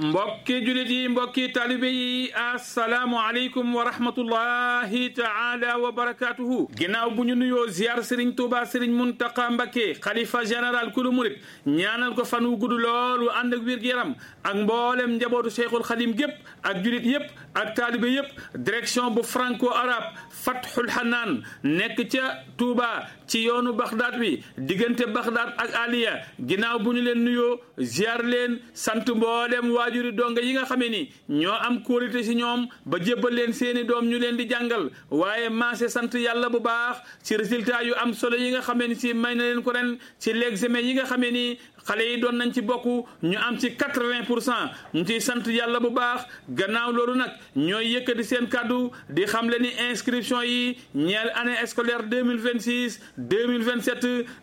mbokki julit yi mbokki talibe yi asalaamu aleykum wa rahmatullahi taala wa barakatuhu ginnaaw bu ñu nuyoo ziar sëriñ tuuba sëriñ muntaqa mbakke xalifa général kulu murit ñaanal ko fan wu gudd loolu ànd ak wér-gu-yaram ak mboolem njabootu cheikhul xadim gépp ak julit yépp ak taalibe yépp direction bu franco arabe fathul hanaan nekk ca tuuba ci yoonu baxdaat bi diggante baxdaat ak aliya ginnaaw bu ñu leen nuyoo ziar leen sant mboolem waajuri donga yi nga xamee ni ñoo am kóolite ci ñoom ba jébbal leen seeni doom ñu leen di jàngal waaye maase sant yàlla bu baax ci résultat yu am solo yi nga xamee ni ci may na leen ko ren ci l'examen yi nga xamee ni xale yi doon nañ ci bokk ñu am ci quatre-vingt pour cent ñu ciy sant yàlla bu baax gannaaw loolu nag ñooy yëkkati seen kàddu di xam le ni inscription yi ñeel année scolaire deux mille vingt six deux mille vingt sept